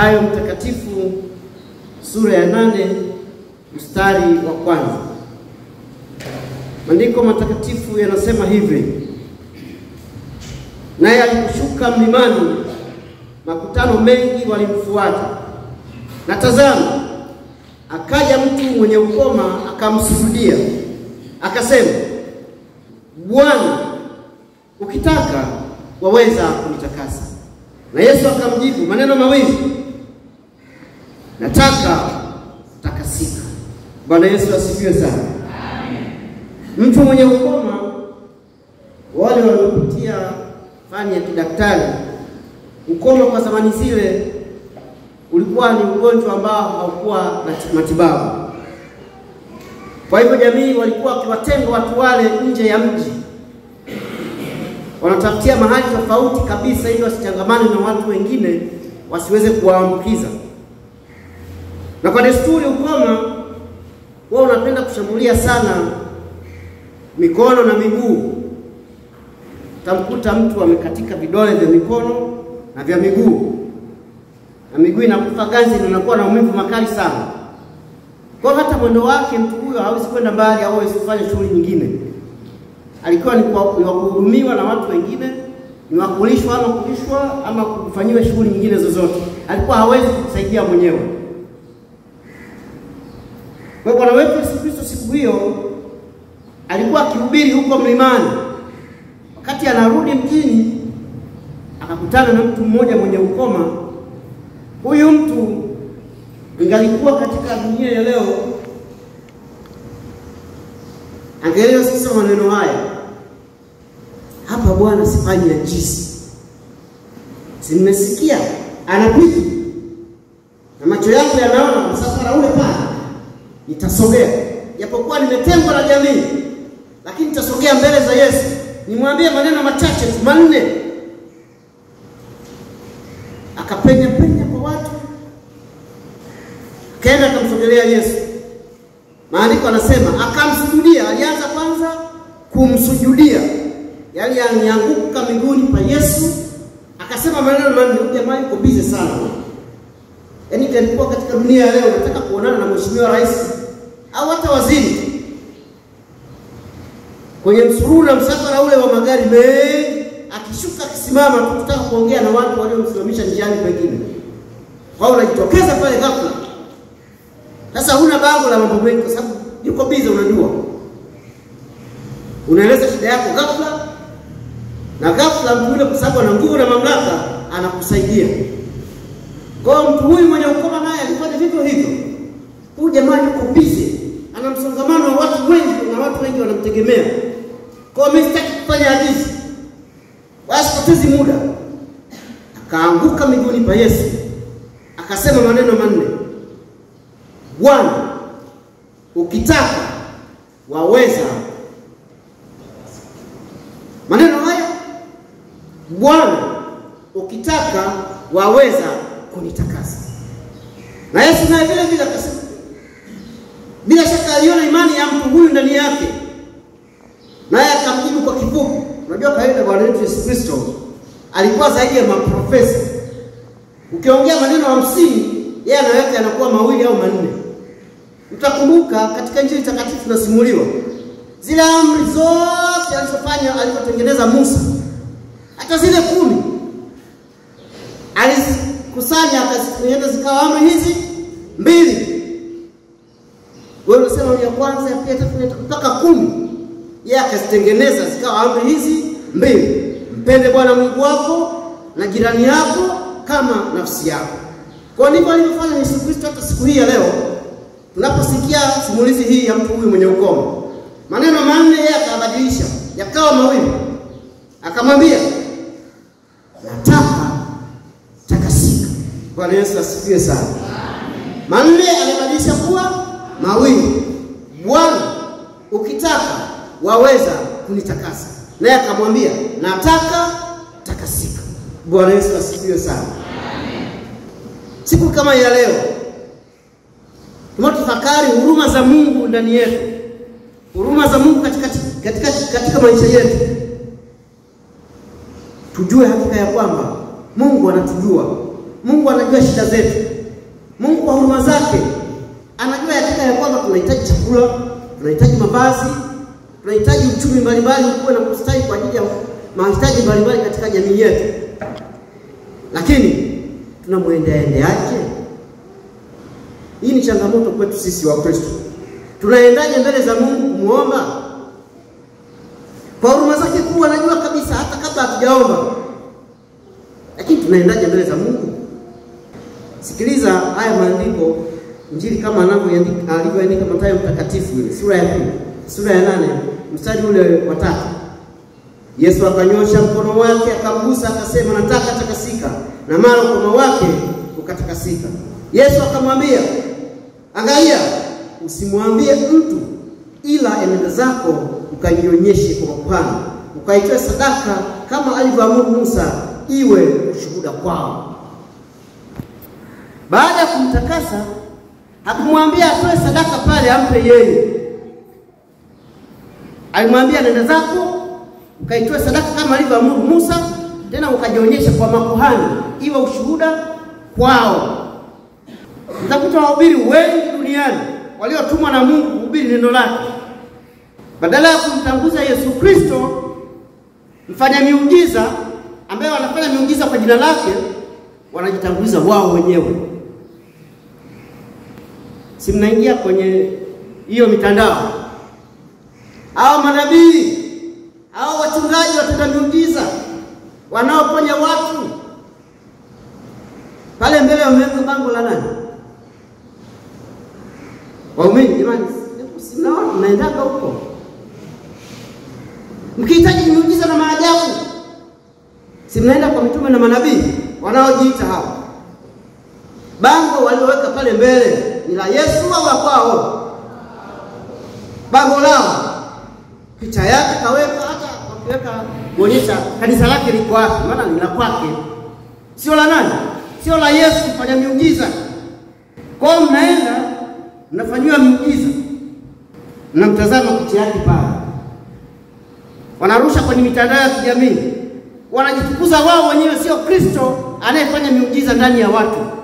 Mathayo mtakatifu sura ya nane mstari wa kwanza. Maandiko matakatifu yanasema hivi: naye aliposhuka mlimani, makutano mengi walimfuata, na tazama, akaja mtu mwenye ukoma akamsujudia, akasema, Bwana, ukitaka waweza kunitakasa. Na Yesu akamjibu maneno mawili, nataka takasika. Bwana Yesu asifiwe sana. Mtu mwenye ukoma, wale waliopitia fani ya kidaktari, ukoma kwa zamani zile ulikuwa ni ugonjwa ambao haukuwa na matibabu. Kwa hivyo jamii walikuwa wakiwatenga watu wale nje ya mji, wanatafutia mahali tofauti kabisa, ili wasichangamane na watu wengine, wasiweze kuwaambukiza. Na kwa desturi, ukoma wao unapenda kushambulia sana mikono na miguu. Utamkuta mtu amekatika vidole vya mikono na vya miguu, na miguu inakufa ganzi na inakuwa na maumivu makali sana. Kwa hata mwendo wake mtu huyo hawezi kwenda mbali au hawezi kufanya shughuli nyingine. Alikuwa ni wa kuhudumiwa na watu wengine, ni wa kulishwa ama kulishwa ama kufanyiwa shughuli nyingine zozote. Alikuwa hawezi kujisaidia mwenyewe. Kwa Bwana wetu Yesu Kristo siku hiyo alikuwa akihubiri huko mlimani. Wakati anarudi mjini, akakutana na mtu mmoja mwenye ukoma. Huyu mtu ingalikuwa katika dunia ya leo, angeelewa sasa maneno haya hapa, Bwana sifanyi najisi, si nimesikia anapita na macho yangu yanaona msafara ule pale, nitasogea japokuwa nimetengwa na jamii, lakini nitasogea mbele za Yesu nimwambie maneno machache tu manne. Akapenya penya kwa watu, akaenda akamsogelea Yesu. Maandiko anasema akamsujudia. Alianza kwanza kumsujudia, yaani alianguka miguuni pa Yesu, akasema maneno manne. Huyu jamaa yuko bize sana, yaani kalikuwa katika dunia ya leo, nataka kuonana na mheshimiwa rais au hata waziri kwenye msururu na msafara ule wa magari mengi, akishuka akisimama tu kutaka kuongea na watu waliomsimamisha njiani pengine, kwa hiyo unajitokeza pale ghafla. Sasa huna bango la mambo mengi, kwa sababu yuko bize, unajua, unaeleza shida yako ghafla, na ghafla mtu yule, kwa sababu ana nguvu na mamlaka, anakusaidia. Kwa hiyo mtu huyu mwenye ukoma naye alifanya vivyo hivyo. Huyu jamaa yuko bize, ana msongamano wa watu wengi na watu wengi wanamtegemea. Kwa hiyo mimi sitaki kufanya hadithi, wala sipotezi muda. Akaanguka miguuni pa Yesu akasema maneno manne, Bwana, ukitaka waweza. Maneno haya, Bwana, ukitaka waweza kunitakasa. Na Yesu naye vile vile akasema bila shaka aliona imani ya mtu huyu ndani yake, naye akamjibu kwa kifupi. Unajua kawaida Bwana wetu Yesu Kristo alikuwa zaidi ya maprofesa. Ukiongea maneno hamsini, yeye anaweka yanakuwa mawili au manne. Mtakumbuka katika Injili takatifu tunasimuliwa zile amri zote alizofanya alizotengeneza Musa, hata zile kumi alizikusanya akazitengeneza zikawa amri hizi mbili wewe unasema ya kwanza ya pili tatu mpaka kumi, yeye akazitengeneza zikawa amri hizi mbili: mpende Bwana Mungu wako na jirani yako kama nafsi yako. Kwa ndivyo alivyofanya Yesu Kristo. Hata siku hii ya leo tunaposikia simulizi hii ya mtu huyu mwenye ukoma, maneno manne yeye akabadilisha yakawa mawili, akamwambia nataka takasika. Bwana Yesu asifiwe sana. Manne alibadilisha kuwa mawili. Bwana, ukitaka waweza kunitakasa. Naye akamwambia nataka takasika. Bwana Yesu asifiwe sana. Siku kama ya leo tunatafakari huruma za Mungu ndani yetu, huruma za Mungu katika, katika, katika maisha yetu, tujue hakika ya kwamba Mungu anatujua Mungu anajua shida zetu. Mungu kwa huruma zake anajua yakika ya kwamba tunahitaji chakula, tunahitaji mavazi, tunahitaji uchumi mbalimbali ukuwe na kustawi kwa ajili ya mahitaji mbalimbali katika jamii yetu, lakini tunamwendeaendeaje? Hii ni changamoto kwetu sisi wa Kristo. Tunaendaje mbele za Mungu kumwomba? Kwa huruma zake kuu anajua kabisa hata kabla hatujaomba, lakini tunaendaje mbele za Mungu? Sikiliza haya maandiko, Injili kama anavyoandika alivyoandika Mathayo mtakatifu ile sura ya pili sura ya nane mstari ule wa tatu. Yesu akanyosha mkono wake akamgusa, akasema, nataka takasika, na mara mkono wake ukatakasika. Yesu akamwambia, angalia, usimwambie mtu, ila enenda zako ukanionyeshe kwa mapana, ukaitoe sadaka kama alivyoamuru Musa, iwe ushuhuda kwao. Baada ya kumtakasa, hakumwambia atoe sadaka pale ampe yeye, alimwambia nenda zako ukaitoe sadaka kama alivyoamuru Musa, tena ukajionyesha kwa makuhani, iwe ushuhuda kwao. Mtakuta wahubiri wengi duniani waliotumwa na Mungu kuhubiri neno lake, badala ya kumtanguza Yesu Kristo mfanya miujiza ambaye wanafanya miujiza kwa jina lake, wanajitanguliza wao wenyewe. Si mnaingia kwenye hiyo mitandao, hao manabii hao wachungaji watenda miujiza wanaoponya watu pale mbele wameweka bango la nani? Waumini jamani, sinaona mnaendaga huko mkihitaji miujiza na maajabu, si mnaenda kwa mitume na manabii wanaojiita hao. Bango walioweka pale mbele ni la Yesu au la kwao? Bango lao picha yake kaweka, hata wakiweka kuonyesha kanisa lake liko wapi, maana ni la kwake, sio la nani, sio la Yesu kufanya miujiza. Kwa hiyo mnaenda mnafanyiwa miujiza, mnamtazama picha yake pale, wanarusha kwenye mitandao ya kijamii, wanajitukuza wao wenyewe, sio Kristo anayefanya miujiza ndani ya watu.